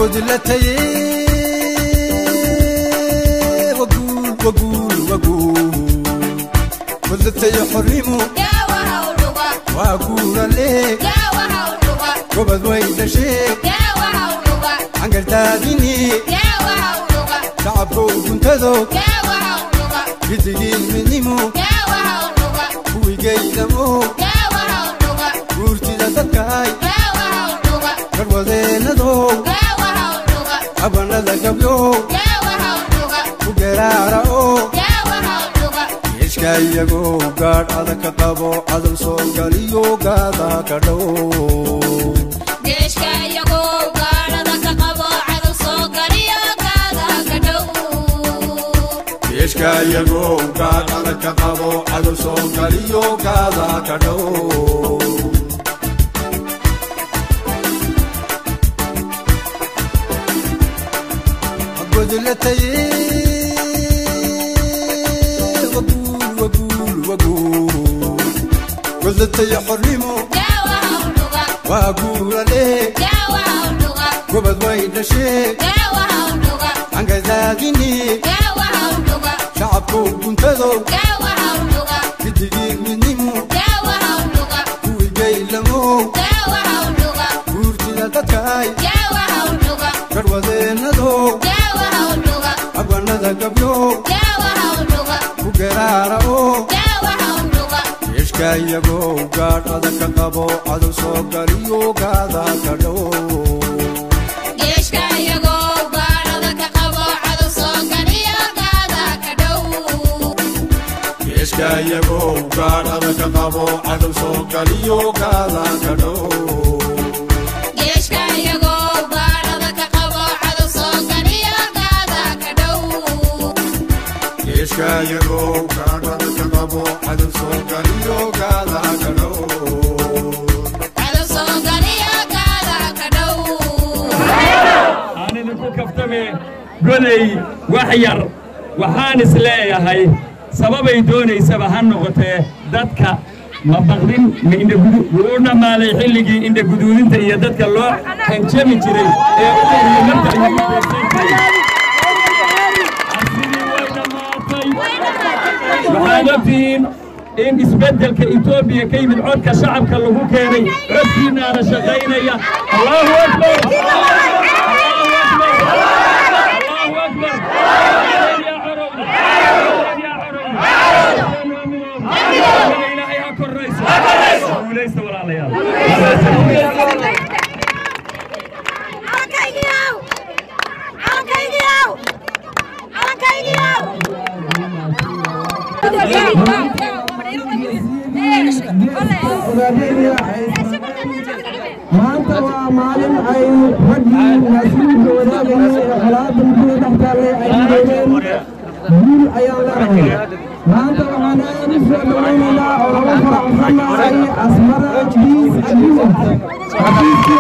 godlataye waguul waguul waguul godlataye xornimo waa guurale gobad way dhashee cangardaadini shacabka uguntado gidigiin midnimo kuwii geydamo guurtida dadkaay garwadeenadow abanada gabyow ku geraara oo yeeshka iyagoo gaadh adag ka qabo cadow soo galiyo gaada ka dhow yeeshka iyagoo gaadh adag ka qabo cadow soo galiyo gaada ka dhow godlataye waguul waguul waguul godlataye xornimo waa guurale gobad way dhashee cangardaadini shacabka uguntado gidigii midnimo kuwii geylamo guurtida dadkaay garwadeenadow abanada gabyow ku geraara oo yeeshka iyagoo gaadh adag ka qabo cadow soo galiyo gaada ka dhow yeeshka iyagoo gaadh adag ka qabo cadow soo galiyo gaada ka dhow yeeshka iyagoo gaadh adag ka qabo cadow soo galiyo gaada ka dhow aan idinku kaftame goley wax yar waxaan is leeyahay sababay doonaysaba ha noqotee dadka ma baqdin ma indhagudu wuu u dhammaaday xilligii indhaguduudinta iyo dadka loo hanjami jiray ee u horiyo marka lagu beegsan jiray arsidii way dhammaatay waxaad ogtihiin in isbeddelka etoobiya ka yimid codka shacabka lagu keenay codkiinaana shaqaynaya allahu akbar allahu akbar allahu akbar yaa corowda yaa corowda ilaahay ha korrayso guulaysta walaalayaal maanta waa maalin ay raggii naasiibka wadaagayay ee colaada muddada dhex taallay ay midoobeen guul ayaan leenahay maanta waxaan aad u soo dhowaynaynaa oo lagu faraxsannahay asmara biis agreement xafiiskii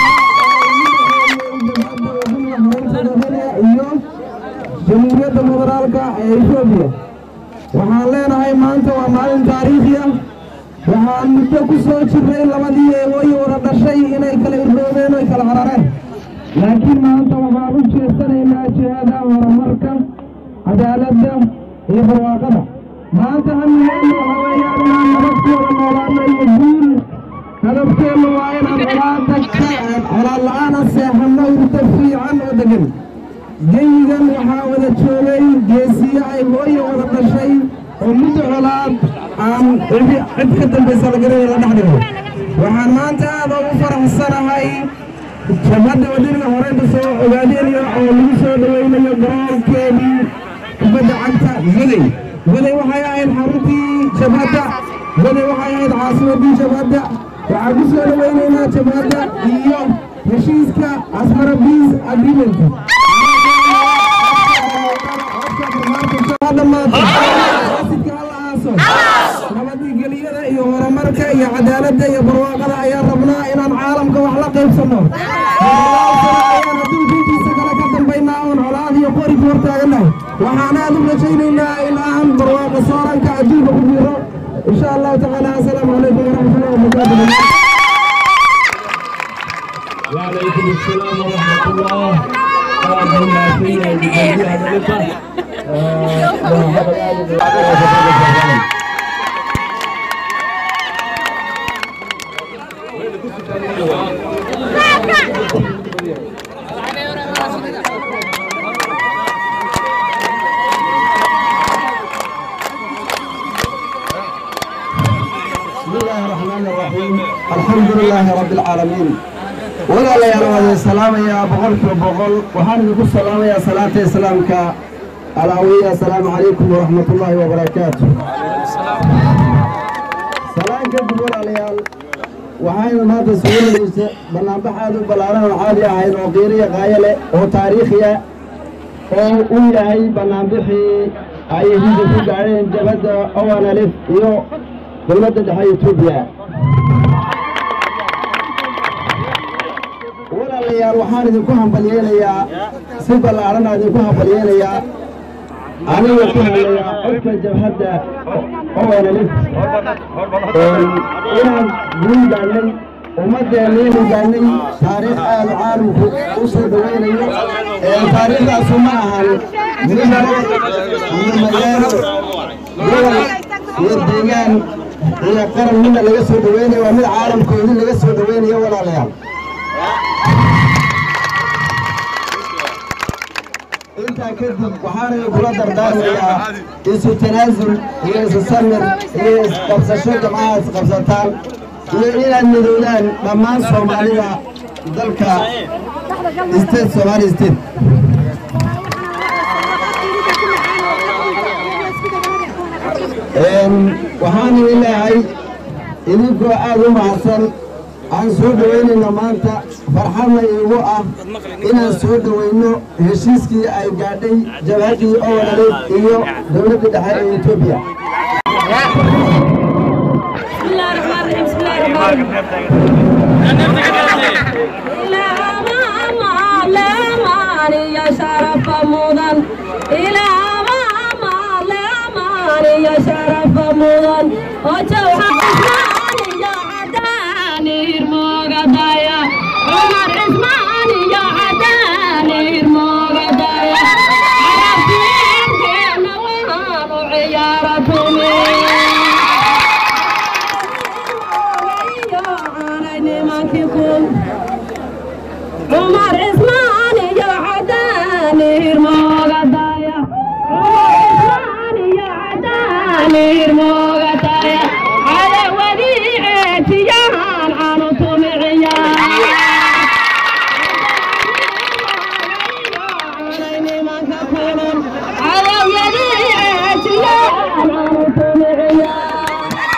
iyo jamhuuriyadda federaalka ee etoobiya waxaan leenahay maanta waa maalin taariikhi ah waxaan muddo ku soo jirnay labadii eegooyi wada dhashay inay kala irdoobeen oy kala carareen laakiin maanta waxaan u jeesanaynaa jihada horumarka cadaaladda iyo barwaaqada maanta hamigeenu waxa weeyaan inaan nabad ku wada noolaano iyo guul hadafkeennu waa inaan colaada ka colaad la-aana seexanno hurdo fiican oo degan geyigan waxaa wada joogay geesiye ay hooye wada dhashay oo muddo colaad aan cidi cid ka dambaysa la garanay la dhex dhigo waxaan maanta aad ugu faraxsanahay jabhadda wadaniga horeyba soo ogaadeenaya oo lagu soo dhawaynayo garoonkeedii kubadda cagta goday goday waxay ahayd xaruntii jabhadda goday waxay ahayd caasimadii jabhadda waxaan ku soo dhawaynaynaa jabhadda iyo heshiiska asmara biis agreement nabadgeliyada iyo horumarka iyo cadaaladda iyo barwaaqada ayaan rabnaa inaan caalamka wax la qaybsanno ayaan adduunkiintiisa kale ka dambaynaa oon colaad iyo qori ku hortaagannahay waxaan aad u rajaynaynaa in aan barwaaqo sooranka adduunka ku jiro insha allahu tacaala asalaamu calaykum waraxmatullahi wabarakaatu وعليكم السلام ورحمة الله oo aad buu mahadsan yahay gudoomiyaha dhalinta بسم الله الرحمن الرحيم الحمد لله رب العالمين ولا لا يا السلام يا بقول في بقول وحنا نقول سلام يا صلاة إسلامك الأوية السلام عليكم ورحمة الله وبركاته سلام كيف عليال waxaynu maanta suulinaysa banaanbax aad u ballaaran oo caadi ahayn oo qiiriya qaayale oo taariikhiya oo u yahay banaanbixii ay hidda ku gaadheen jabadda owanalif iyo dowladda dhexe etoobiya walaalayaal waxaan idinku hambalyeynayaa si ballaaran aan idinku hambalyeynayaa aniga ku hadlayaa codka jabhadda owanalif inaan guul gaadhnay ummaddeennaynu gaadhnay taariikh aad caalamku u soo dhowaynayo taariikhdaasu ma ahan midnimo iyo magaalo gobol iyo deegaan iyo qaran midna laga soo dhowaynayo waa mid caalamkoodii laga soo dhowaynayo walaalayaal intaa kadib waxaana kula dardaarmayaa isu tanaasul iyo isu samir iyo isqabsasho jamcaha isqabsataan iyo inaad midoodaan dhammaan soomaalida dalka state somaali state waxaan idin leeyahay idinkoo aad u mahadsan aan soo dhowaynayno maanta farxadna iigu ah inaan soo dhowayno heshiiskii ay gaadhay jabhaddii owanaleed iyo dowladda dhexe ee etoobiya بسم الله الرحمن الرحيم بسم الله الرحمن الرحيم لا ما لا ما يا شرف مضن إلى ما لا ما يا شرف مضن وجوه عثمان يا عداني المغدايا عمر عثمان يا عداني المغدايا عرفتين كنا وهانوا عيارتهم عمر عثمان يا عداني المغدايا عمر عثمان يا عداني المغدايا على وديعتي يا هان عنتم على وديعتي يا هان عنتم عيال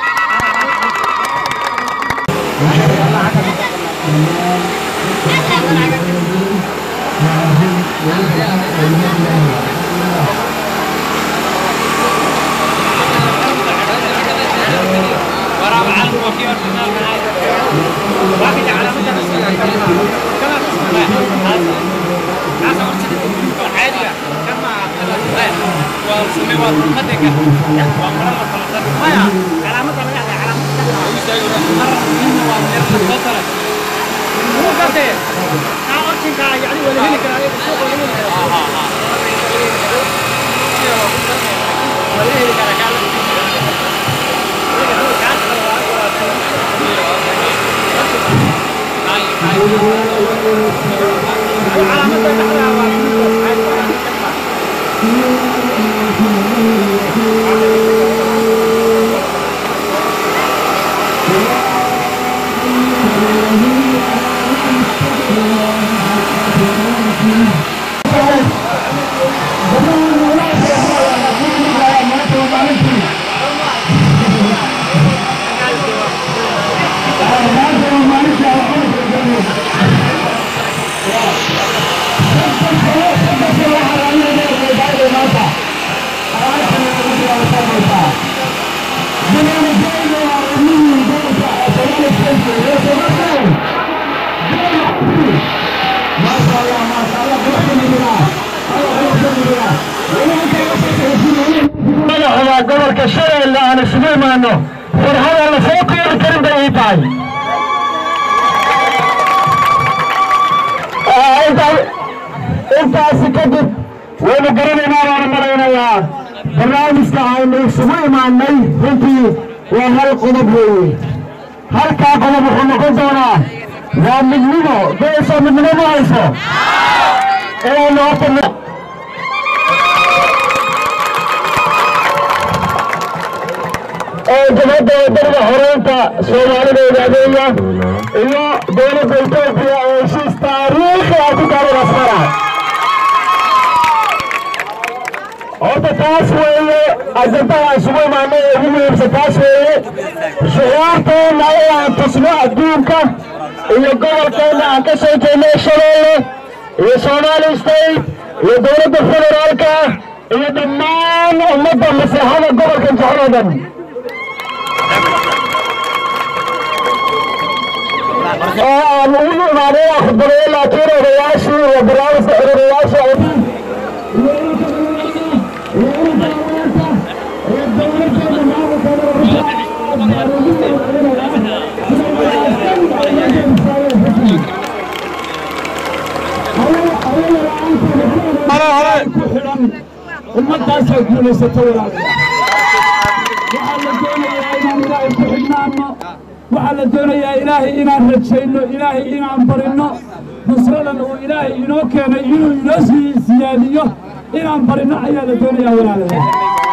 madaxda gobolka shabeelle aan isugu imaano farxada la soo qiiri karin bay ii tahay intaasi kadib waynu garanaynaa waana malaynayaa barnaamijka aynu isugu imaanay runtii waa hal qodob weeye halkaa qodob wuxuu noqon doonaa waa midnimo doyasoo midnimo ma hayso inaynu horta oo jabhadda wadaniga horeynta soomaalida ogaadeeya iyo dowladda etoobiya oo heshiis taariikhi ah ku gaadhay asmara horta taas weeye ajandaha isugu imaanay ee ugu muhiimsan taas weeye shucuurteenna inaan tusno adduunka iyo gobolkeenna aan ka soo jeedno shabeelle iyo somali state iyo dowladda federaalka iyo dhammaan ummadda maslaxada gobolkan jecel oo dhan oo aan ugu imaanay khudbadeeye laakiin odayaashii iyo barnaamijka xiriirayaasha ku xidhan ummaddaasay guulaysato walaalayaal waxaa la doonayaa inaan ilaahay ku xidhnaanno waxaa la doonayaa ilaahay inaan rajayno ilaahay inaan barinno nusradan uu ilaahay inoo keenay inuu inoo sii siyaadiyo inaan barinno ayaa la doonayaa walaalayaal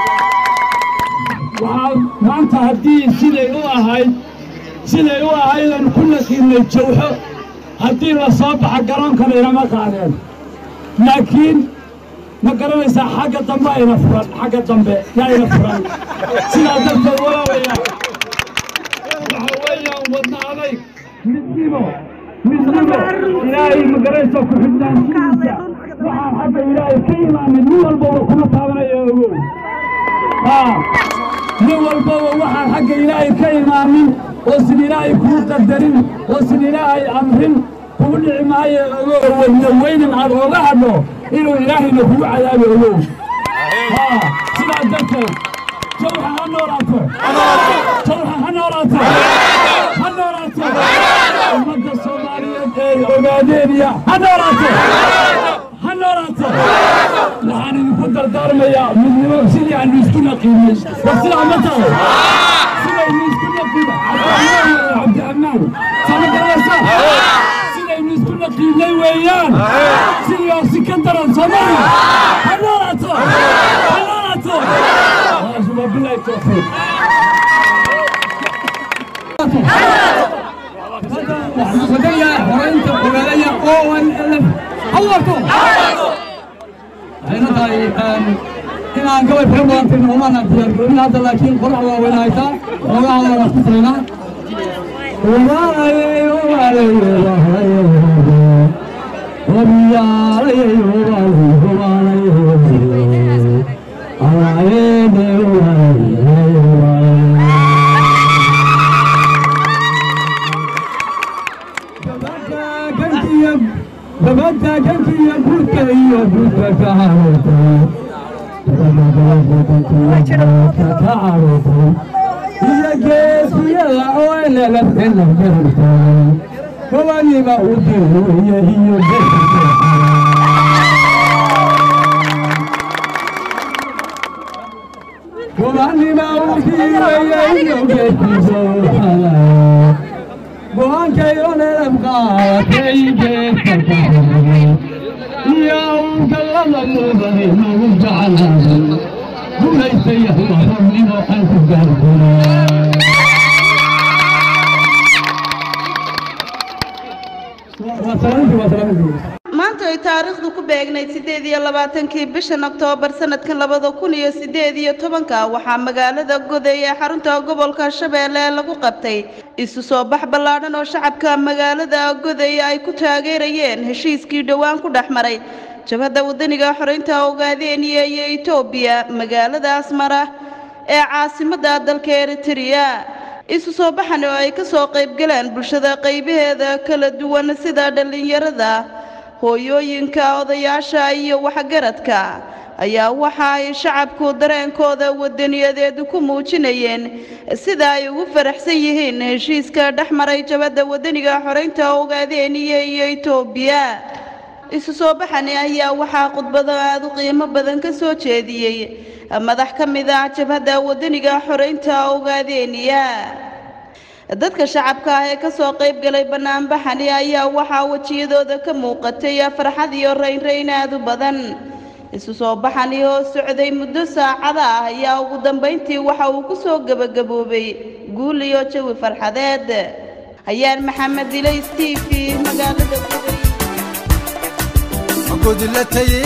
waxaa maanta haddii siday u ahayd siday u ahayd aan ku naqiinay jawxo haddii la soo baxa garoonkana inama qaadeen laakiin ma garanaysaa xagga dambe ayna furan xagga dambe yaayna furan sidaa darteed walaalayaa waxa weeyaan wadna adayg midnimo midnimo ilaahay ma garanaysaa ku xidhnaanshihiisa waxaan xagga ilaahay ka imaanin nin walbaba kuma taabanaya ogow haa nin walbaba waxaan xagga ilaahay ka imaanin oo sin ilaahay kuu qadarin oo sin ilaahay amrin kugu dhici maayo ogow wadna weynan aad oga hadho inuu ilaahayna kugu cadaabi ogow haa sidaa darteed jawxa ha noolaato jawxa ha noolaato ha noolaato ummadda soomaaliyeed ee ogaadeeniya ha noolaato ha noolaato waxaan idinku dardaarmayaa midnimo sidii aanu isku naqiinay war sidaa ma tahay sidaynu isku naqiina cabdiamaan sama garanaysaa sidaynu isku naqiinay weeyaan sidaasi ka daran soomaaliya ha noolaato ha noolaato wabilahi tawfiiq wadaya horeynta ogaadaya onlf hawarto waxayna tahay inaan gabay fara badan tirno umaana diyaargaroobin hadda laakiin qorax waa weyna haytaa xoogaha waan ku tiraynaa gabadha kankiyo guudka iyo guudka ka carootay ka carootay iyo geesiyada oo nalafela gartay gobaniba u diruye iyo gobaniba u diruye iyo geesiso halay go-aankayo neelab qaadatay geedka iyo galada muudane nagu jeclaaday guulaystaya waxrabnimo aan ku gaargunay maanta ay taariikhdu ku beegnayd siddeed iyo labaatankii bishan oktoobar sanadkan labada kun iyo siddeed iyo tobanka waxaa magaalada goday ee xarunta gobolka shabeelle lagu qabtay isu soo bax ballaadhan oo shacabka magaalada goday ay ku taageerayeen heshiiskii dhowaan ku dhex maray jabhadda waddaniga xoreynta ogaadeniya iyo etoobiya magaalada asmara ee caasimadda dalka eritrea isu soo baxan oo ay ka soo qaybgaleen bulshada qaybaheeda kala duwan sida dhallinyarada hooyooyinka odayaasha iyo waxgaradka ayaa waxa ay shacabku dareenkooda wadaniyadeed ku muujinayeen sida ay ugu faraxsan yihiin heshiiska dhex maray jabadda wadaniga xoreynta ogaadeniya iyo etoobiya isu soo baxani ayaa waxaa khudbado aada u qiimo badan ka soo jeediyey madax ka mid ah jabhadda wadaniga xoreynta ogaadeeniya dadka shacabka ah ee kasoo qayb galay banaanbaxani ayaa waxaa wejiyadooda ka muuqatay farxad iyo raynrayn aada u badan isu soo baxani oo socday muddo saacada ah ayaa ugu dambayntii waxa uu ku soo gebagaboobay guul iyo jawi farxadeed hayaan maxamed ilays t v magaalada gubay gudlatay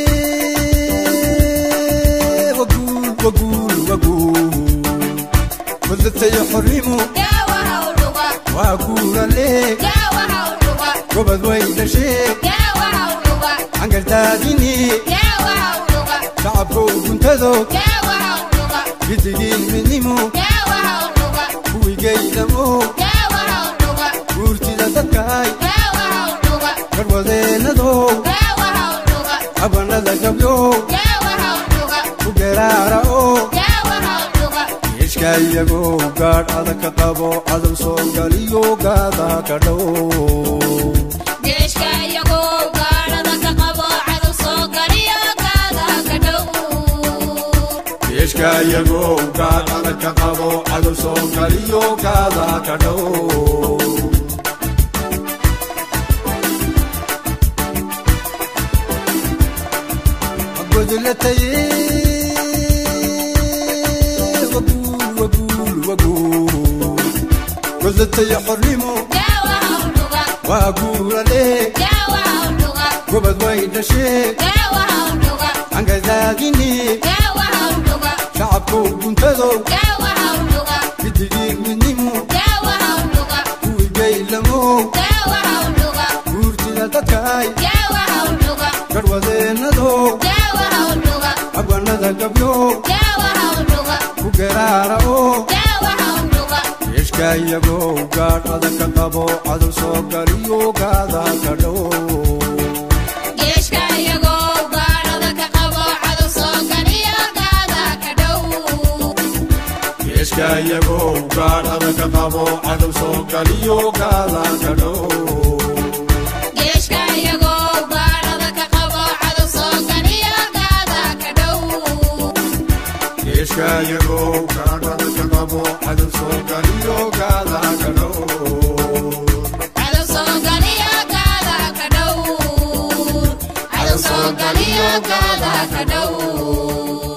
waguul waguul waguul gudlatay xorrimu waa guurale gobad way dhashee cangardaadini shacabkow guntado gidigii midnimu kuwigaydamo guurtida dadkaay garwadeenadow abanada gabyow ku geraara oo yeeshka iyagow gaadh adag ka qabo cadow soo galiyo gaada ka dhow yeeshka iyagow gaadh adag ka qabo cadow soo galiyo gaada ka dhow gudlatay waguul waguul waguul gudlatay xornimo waa guurale gobad way dhashee cangadaadini shacabkow guntadow gidigii midnimu kuwii gaylamow guurtida dadkaay garwadeenadow abanada gabyow ku geraara oo yeeshka iyagow gaadh adag ka qabo cadow soo galiyo gaada ka dhow yeeshka iyagow gaadh adag ka qabo cadow soo galiyo gaada ka dhow yeeshka iyagow gaadh adag ka qabo cadow soo galiyo gaada ka dhow Cadow soo galiyo gaada ka dhow